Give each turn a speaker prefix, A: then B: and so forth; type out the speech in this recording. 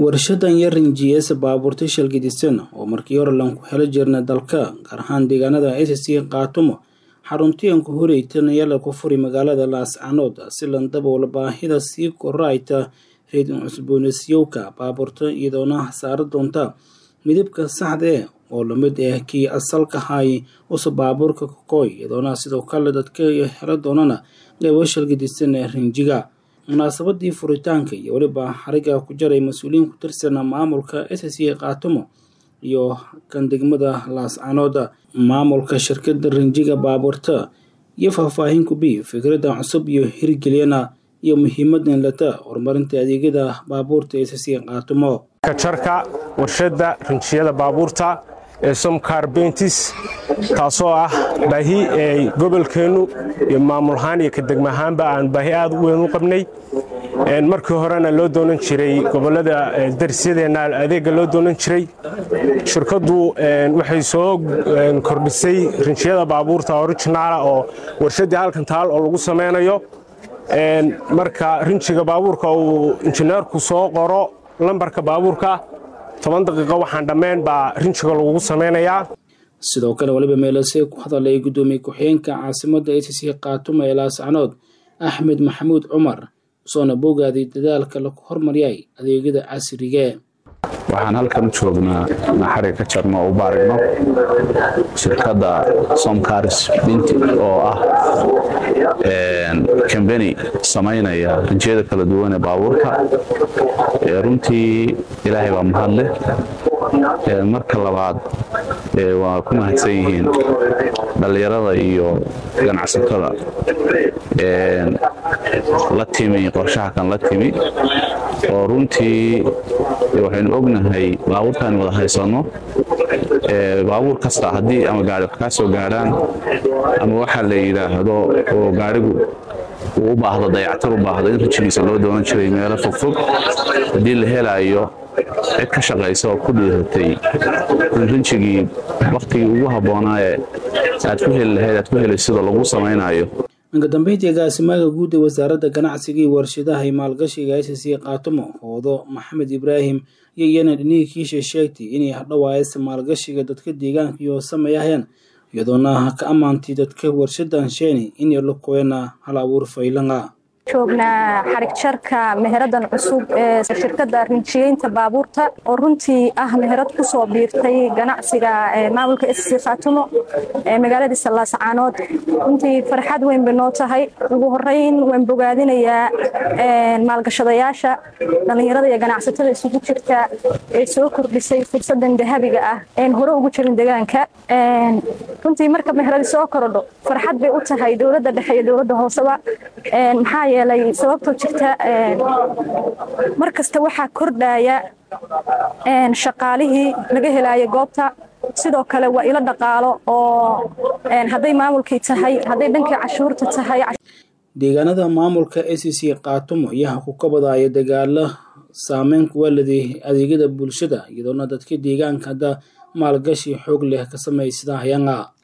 A: warshadan yarin g s baabuurta shalgidisana oo markii hore lan ku helo jirna dalka gaar ahaan deegaanada sc kaatumo xaruntiyanku horeytanayala ku furi magaalada laascanood si lan daboola baahida sii korayta reedin cusboonasyowka baabuurta iyadoona saara doonta midabka saxda e oo lamid ah kii asalka hay usa baabuurka kokoy iyadoona sidoo kale dadka helo doonana qeybo shalgidisan rinjiga munaasabadii furitaanka iyo weliba xariga ku jaray mas-uuliyiin ku tirsana maamulka sc kaatumo iyo kan degmada laascanooda maamulka shirkada rinjiga baabuurta iyo faahfaahin kubi fikradda cusub iyo hirgeliyana iyo muhiimadan lata horumarinta adeegyada baabuurta sc kaatumo
B: kajarka warshada rinjiyada baabuurta ee somkar bentis taasoo ah baahi ee gobolkeennu iyo maamulahaan iyo kadegma ahaanba aan baahi aad u weyn u qabnay markii horena loo doonan jiray gobolada darisyadeena adeega loo doonan jiray shirkaddu waxay soo kordhisay rinjiyada baabuurta orijinaala oo warshaddii halkan taal oo lagu samaynayo marka rinjiga baabuurka uu injineerku soo qoro lambarka baabuurka toban daqiiqo waxaan dhammayn baa rinjiga lagugu samaynayaa
A: sidoo kale waliba meelase ku hadalay guddoomiye ku-xigeenka caasimadda sc kaatumo ee laascanood axmed maxamuud cumar soona boogaaday dadaalka lagu hormariyay adeegyada casrige
C: waxaan halkan u joognaa naxariga ka jarno oo u baarigno shirkadda somkaris binti oo ah kambani samaynaya rinjiyada kala duwan ee baabuurka runtii ilaahay baa mahadleh marka labaad waa ku mahadsan yihiin dhallinyarada iyo ganacsatada la timi qorshaha kan la timi oo runtii waxaynu ognahay baabuurkaan wada haysanno baabuur kasta haddii ama gaari wax kaa soo gaadhaan ama waxaa la yidhaahdo oo gaarigu uu u baahdo dayactar u baahdo in rijigiisa loo doonan jiray meelo fogfog haddii la helaayo cid ka shaqaysa oo ku dhiiratay in rinjigii wakhtigii ugu habboonaa ee aad ku heli lahayd aad ku helay sida lagu samaynayo
A: dhanka dambeyntii agaasimaha guud ee wasaaradda ganacsiga iyo warshadaha iyo maalgashiga sc kaatumo hoodo maxamed ibraahim iyo iyana dhinihii kiisha sheegtay inay hadhowaayasa maalgashiga dadka deegaanka iyo sameeyahayaan iyadoona ka ammaantay dadka warshadan sheeni inay la koyana hal abuur faylanga
D: joognaa xarig jarka meheradan cusub ee shirkadda rinjiyeynta baabuurta oo runtii ah meherad ku soo biirtay ganacsiga maamulka sc khaatumo ee magaaladiisa laascaanood runtii farxad weyn bay noo tahay ugu horeyn waan bogaadinayaa maalgashadayaasha dhallinyarada iyo ganacsatada isugu jirta ee soo kordhisay fursadan dahabiga ah een hore ugu jirin deegaanka runtii marka meheradi soo korodho farxad bay u tahay dowladda dhexe iyo dowladda hooseba maxaa yeelay sababtoo jirta mar kasta waxaa kordhaya shaqaalihii laga helaayo goobta sidoo kale waa ilo dhaqaalo oo hadday maamulkii tahay hadday dhankii cashuurta tahay
A: deegaanada maamulka sc kaatumo iyaha ku kabadaya dagaalo saameyn kuwa leday adeegyada bulshada iyadoona dadka deegaanka hadda maalgashi xoog leh ka sameysada hayanga